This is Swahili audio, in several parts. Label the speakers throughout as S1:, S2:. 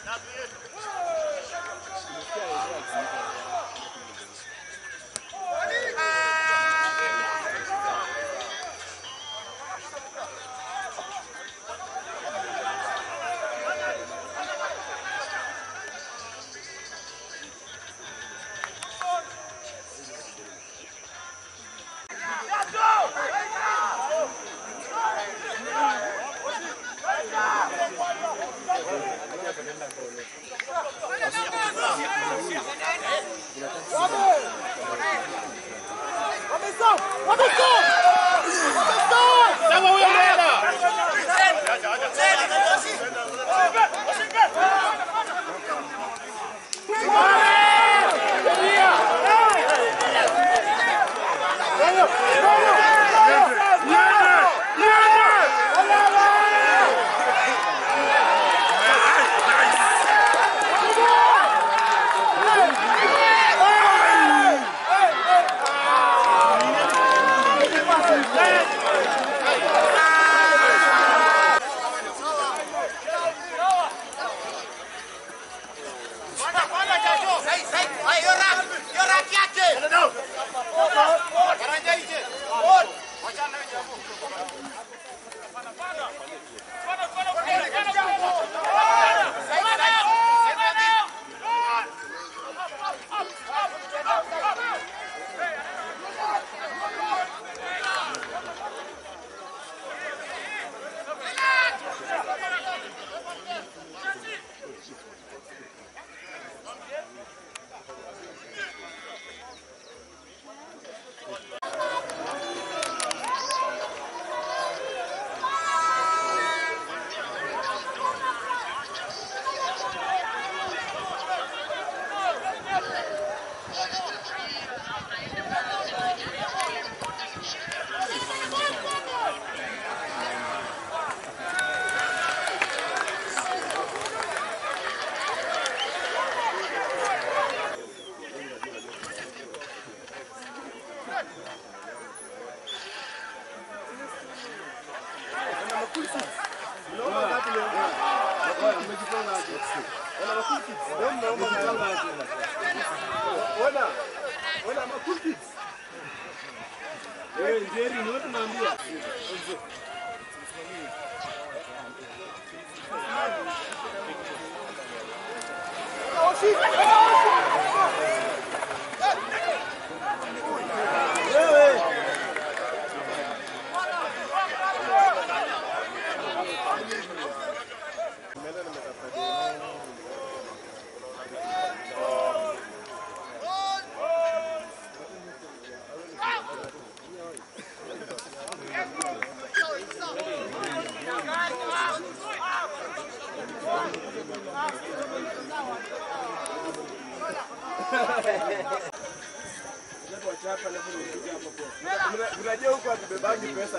S1: Unajua huko hatubebangi pesa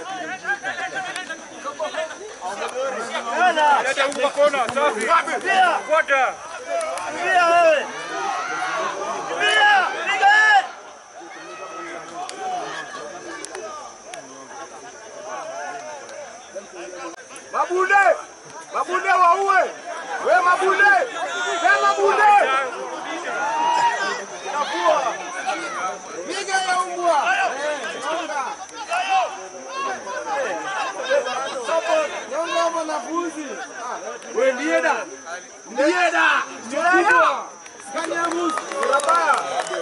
S2: Leta huko kona, safi. Fuata.
S1: Mabunde! Mabunde waue! We mabunde! We mabunde! Inafua! Piga ya umbwa! Nyonga mwanafunzi! We ndieda! Ndieda! Ndieda! Kanyamus! Barabara!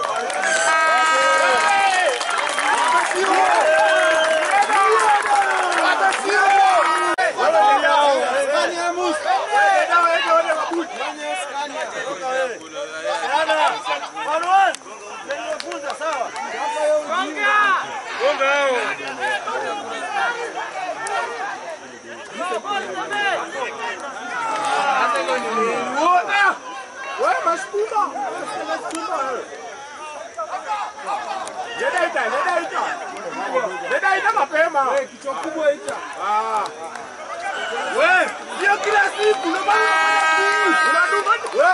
S2: Gonga hao.
S1: We masukuma! Masukuma wewe! Leta ita, leta ita. Leta ita mapema. Wewe kichwa kubwa ita. Ah. We, sio kila siku na Unadunga. We.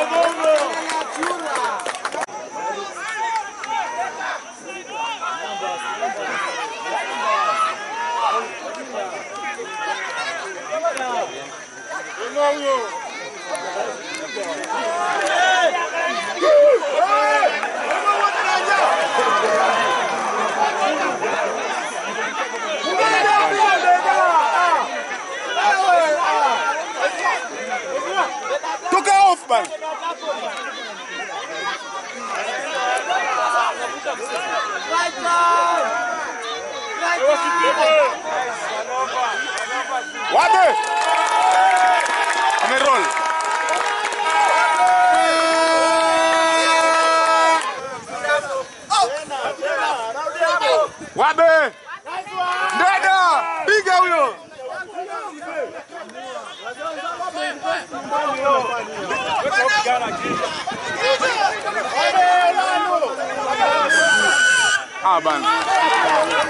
S1: Toka off bana. Wabe. Ameroll. Wabe. Dada, piga huyo. Ah bana.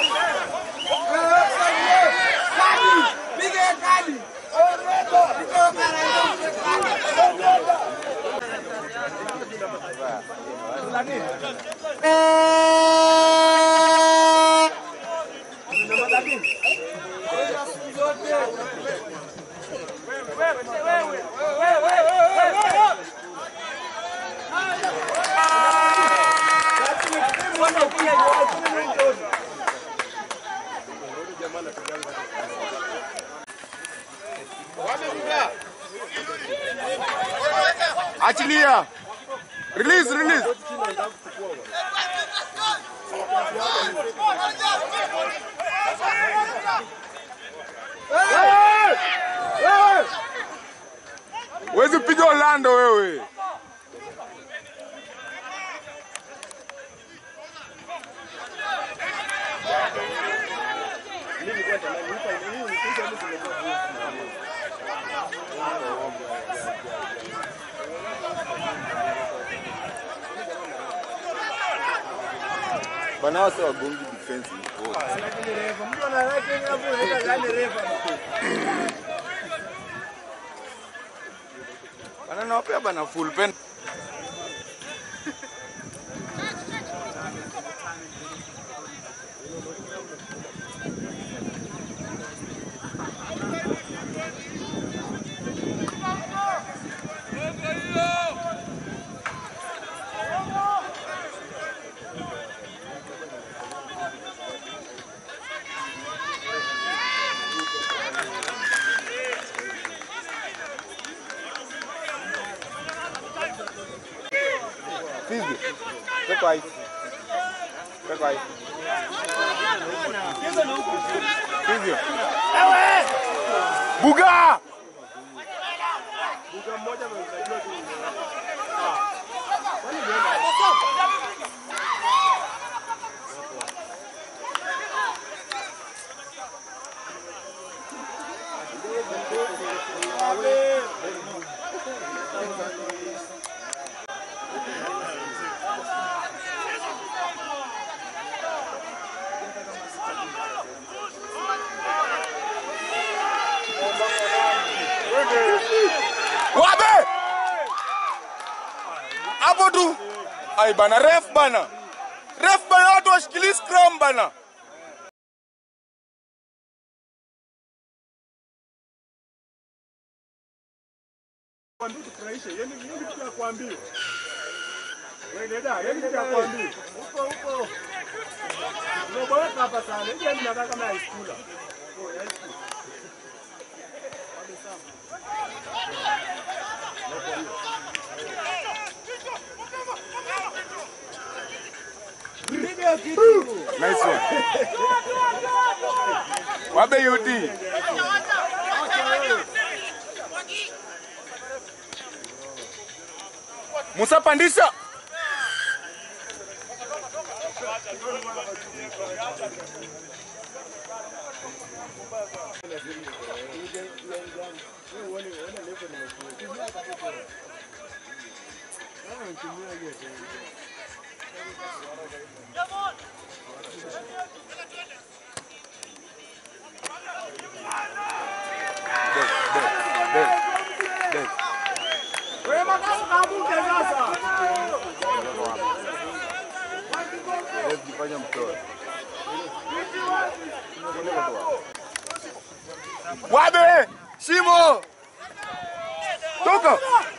S1: Achilia. Release, release. Wezi piga Orlando wewe. Bana wase wagongi defense. Bana nawapea bana full pen. Fizi. Peko aí. Peko aí. Fizi. Buga! Wabe! Hapo tu. Ai bana ref bana. Ref bana watu washikilie scrum bana.
S2: Kwambie tufurahishe, yani mimi kitu ya kuambia. Wewe dada, yani kitu ya kuambia. Huko huko. Umeboeka hapa sana. Hivi mimi nakaa kama high schooler. Oh, high school.
S1: Nice one. Wabe UD. Musa pandisha. Dead, dead, dead.
S2: Wewe makamu
S1: Fanya mtoe. Wabe! Shimo! Toka!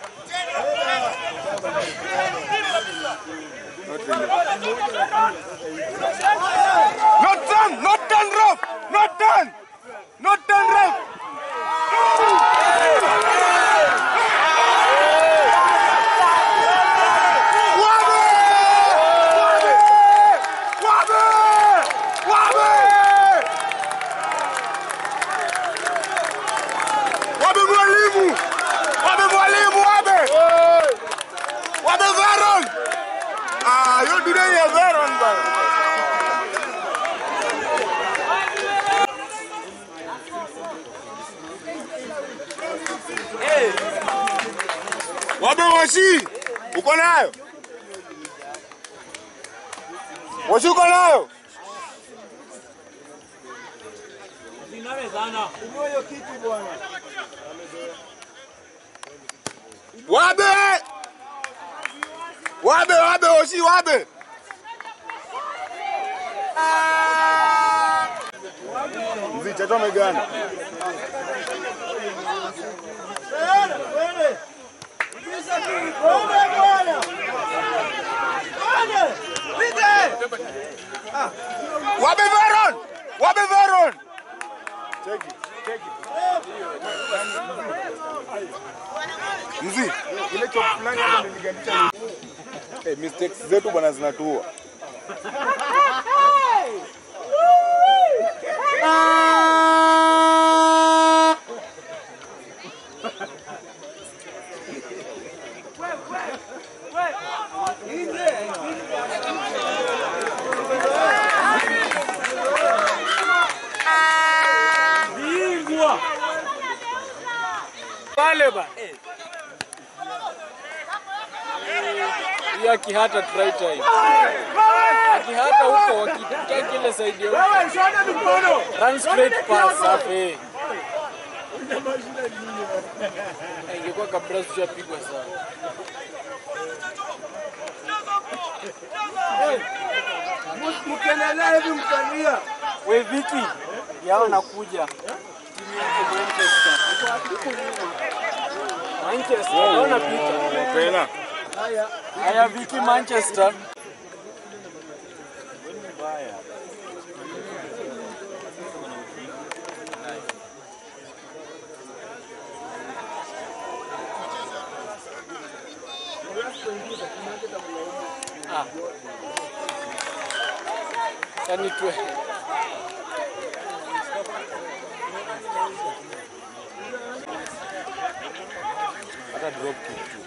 S1: Not done! Not done, Rob! Not done! Not done, Rob! Wabe! Wabe! Wabe! Wabe! Wabe mwalimu! Wabe mwalimu, wabe! Wabe Veron! Ah, hiyo dunia ya Veron bana. Wabe Washi, uko nayo? Washi uko nayo? Wabe! Wabe, wabe, Washi, wabe! Mzee Chato amegana. Wabe Veron! Wabe Veron! Check it, check it. Mzee, ile chop fulani hapo niligandisha. Eh, mistakes zetu bwana zinatuua.
S3: pale ba ya kihata try time kihata huko wakitaka ile side ya
S2: Wewe shona mikono.
S3: run straight pass safi ingekuwa kabla tushapigwa sana
S2: Mkiendelea hivi mtalia.
S3: we Viki yao nakuja timu yako Manchester Manchester naona picha
S1: Pena.
S3: haya Viki Manchester Ah. Yaani tu
S1: Hata drop kick tu.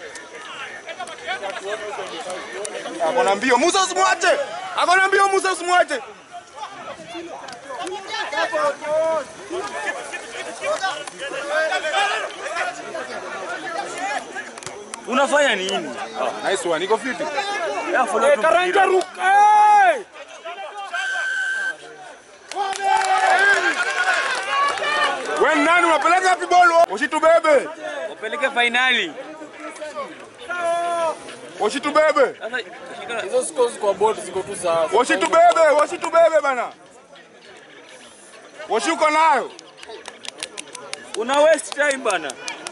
S1: Akona mbio, Musa usimwache. Akona mbio, Musa usimwache.
S4: Unafanya nini?
S1: Nice one, iko fiti.
S4: Ya follow tu
S3: Karanja
S4: mpira.
S3: ruka. eh!
S1: Wewe ni nani unapeleka wapi bolo? Usitubebe.
S4: Upeleke finali.
S1: Usitubebe.
S4: Sasa shika
S3: Hizo scores kwa board ziko tu sawa.
S1: Usitubebe, usitubebe bana. Washi uko nayo.
S4: una waste time bana.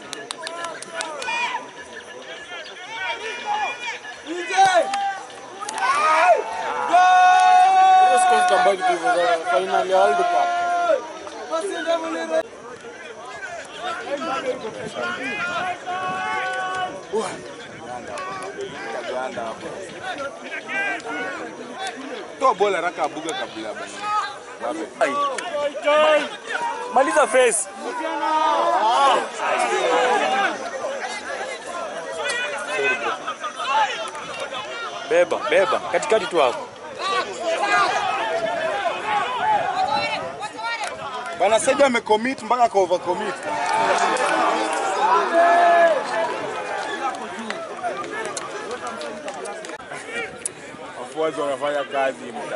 S3: Hizo scores zitabaki tu hivyo za final ya World Cup.
S1: Toa bola haraka abuga kabla bana. Babe.
S4: Maliza face. Beba, beba. Katikati tu hapo.
S1: Bana Seja amecommit mpaka ka overcommit. Wafuazi wanafanya kazi muda.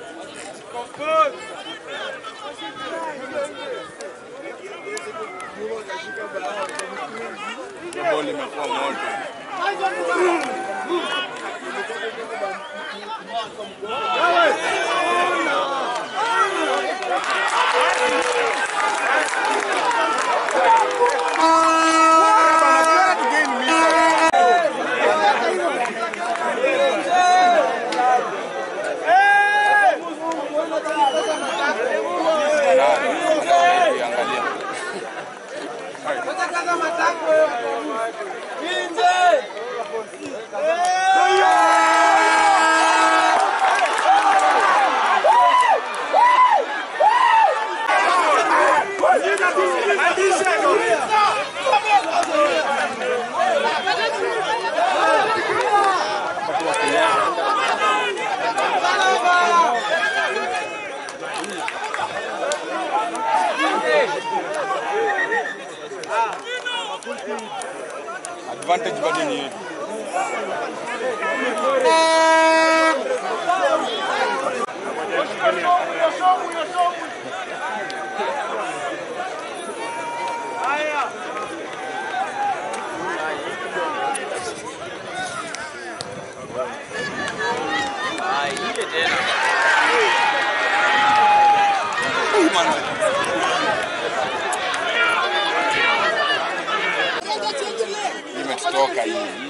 S1: Boli imekuwa moto.
S2: Wewe
S3: advantage bado ni yetu. Imetutoka hii.